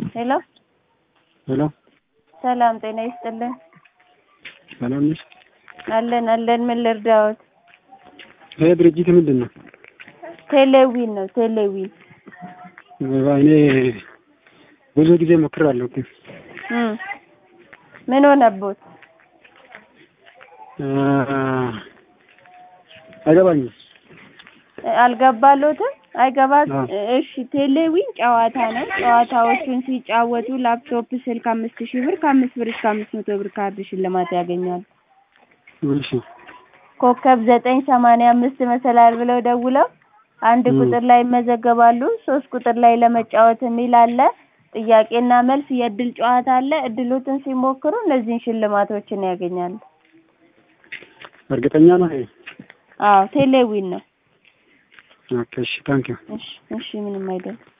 ሄሎ ሄሎ ሰላም ጤና ይስጥልን። ሰላም ነሽ? አለን አለን። ምን ልርዳዎት? ይሄ ድርጅት ምንድን ነው? ቴሌዊን ነው ቴሌዊን። እኔ ብዙ ጊዜ ሞክራለሁ ግን እም ምን ሆነቦት? አ፣ አይገባኝም። አልገባሎትም? አይገባ አዎ። እሺ ቴሌዊን ጨዋታ ነው። ጨዋታዎቹን ሲጫወቱ ላፕቶፕ፣ ስልክ አምስት ሺህ ብር ከአምስት ብር እስከ አምስት መቶ ብር ካርድ ሽልማት ያገኛሉ። እሺ ኮከብ ዘጠኝ ሰማንያ አምስት መሰላል ብለው ደውለው አንድ እም። ቁጥር ላይ ይመዘገባሉ። ሶስት ቁጥር ላይ ለመጫወት የሚል አለ። ጥያቄና መልስ የእድል ጨዋታ አለ። እድሎትን ሲሞክሩ እነዚህን ሽልማቶችን ያገኛሉ። እርግጠኛ ነው ይሄ? አዎ ቴሌዊን ነው። ኦኬ እሺ ታንኪዩ እሺ እሺ ምንም አይደለም።